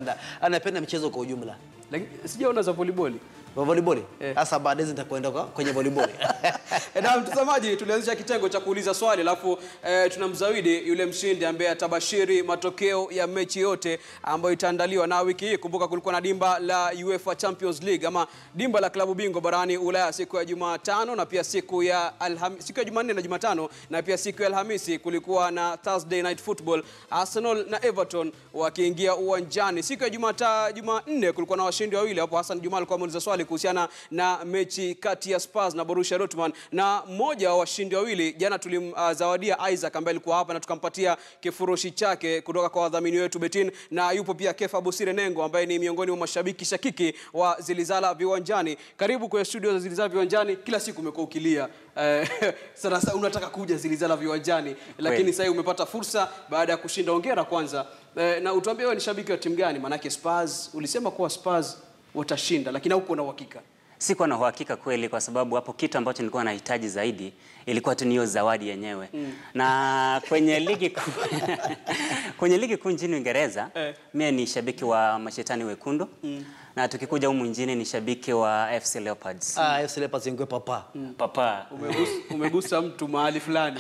anapenda michezo kwa ujumla. Lakini sijaona za volleyball. Wa volleyball Eh. sasa baadaye nitakwenda kwa- kwenye volleyball. E, na mtazamaji, tulianzisha kitengo cha kuuliza swali alafu e, tunamzawidi yule mshindi ambaye atabashiri matokeo ya mechi yote ambayo itaandaliwa na wiki hii. Kumbuka kulikuwa na dimba la UEFA Champions League ama dimba la klabu bingwa barani Ulaya siku ya Jumatano na pia siku ya Alham, siku ya Jumanne na Jumatano na pia siku ya Alhamisi kulikuwa na Thursday Night Football, Arsenal na Everton wakiingia uwanjani. Siku ya Jumata, Jumanne kulikuwa na washindi wawili hapo. Hassan Juma alikuwa ameuliza swali kuhusiana na mechi kati ya Spurs na Borussia Dortmund, na mmoja wa washindi wawili jana tulimzawadia Isaac ambaye alikuwa hapa na tukampatia kifurushi chake kutoka kwa wadhamini wetu Betin, na yupo pia Kefa Busire Nengo ambaye ni miongoni mwa mashabiki shakiki wa Zilizala Viwanjani. Karibu kwenye studio za Zilizala Viwanjani. Kila siku umekuwa ukilia eh, sana sana unataka kuja Zilizala Viwanjani, lakini Kweli. sasa hivi umepata fursa baada ya kushinda. Hongera kwanza eh, na utuambie wewe ni shabiki wa timu gani? Maanake Spurs ulisema kuwa Spurs watashinda, lakini hauko na uhakika. Sikuwa na uhakika kweli, kwa sababu hapo kitu ambacho nilikuwa nahitaji zaidi ilikuwa tu niyo zawadi yenyewe na kwenye ligi kuu kwenye ligi kuu nchini Uingereza Eh. mie ni shabiki wa mashetani wekundu na tukikuja humu nchini ni shabiki wa FC Leopards. Ah, FC Leopards ingwe papa. Papa Umegusa, umegusa mtu mahali fulani.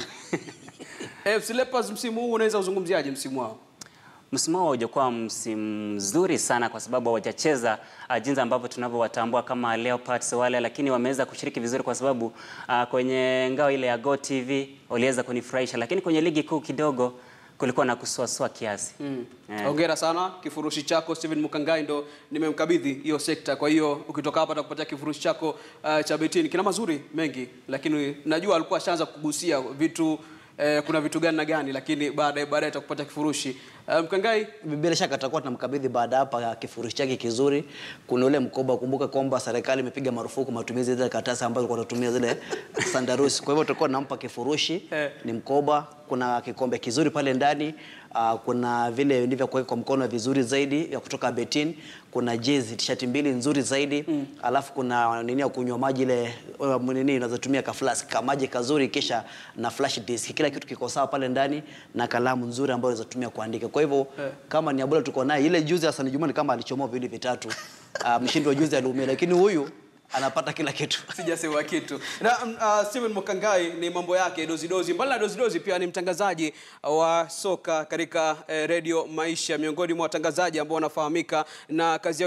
FC Leopards msimu huu unaweza uzungumziaje msimu wao? msimu wao haujakuwa msimu mzuri sana kwa sababu hawajacheza uh, jinsi ambavyo tunavyowatambua kama Leopards wale, lakini wameweza kushiriki vizuri kwa sababu uh, kwenye ngao ile ya Go TV waliweza kunifurahisha, lakini kwenye ligi kuu kidogo kulikuwa na kusuasua kiasi Eh. Hongera sana, kifurushi chako Steven Mukangai ndo nimemkabidhi hiyo sekta. Kwa hiyo ukitoka hapa atakupatia kifurushi chako uh, cha Betini. Kina mazuri mengi, lakini najua alikuwa ashaanza kugusia vitu eh, kuna vitu gani na gani, lakini baadaye baadaye atakupatia kifurushi uh, Mkangai. Bila shaka tutakuwa tunamkabidhi baada hapa kifurushi chake kizuri. Kuna ule mkoba, kumbuka kwamba serikali imepiga marufuku matumizi ya zile karatasi ambazo kwa tunatumia zile sandarusi. Kwa hivyo tutakuwa tunampa kifurushi, Eh. ni mkoba, kuna kikombe kizuri pale ndani. Uh, kuna vile ndivyo kuweka kwa mkono vizuri zaidi vya kutoka Betin, kuna jezi t-shirt mbili nzuri zaidi mm. Alafu kuna nini ya kunywa maji ile uh, nini unazotumia ka flask ka maji kazuri, kisha na flash disk, kila kitu kiko sawa pale ndani na kalamu nzuri ambayo unaweza tumia kuandika. Kwa hivyo Eh. kama ni Abola tuko naye, ile juzi Hassan Juma ni kama alichomoa viwili vitatu. Uh, mshindi wa juzi aliumia, lakini huyu anapata kila kitu. sijasema kitu na uh, Steven Mukangai ni mambo yake dozidozi. Mbali na dozidozi, pia ni mtangazaji wa soka katika eh, redio Maisha, miongoni mwa watangazaji ambao wanafahamika na kazi yao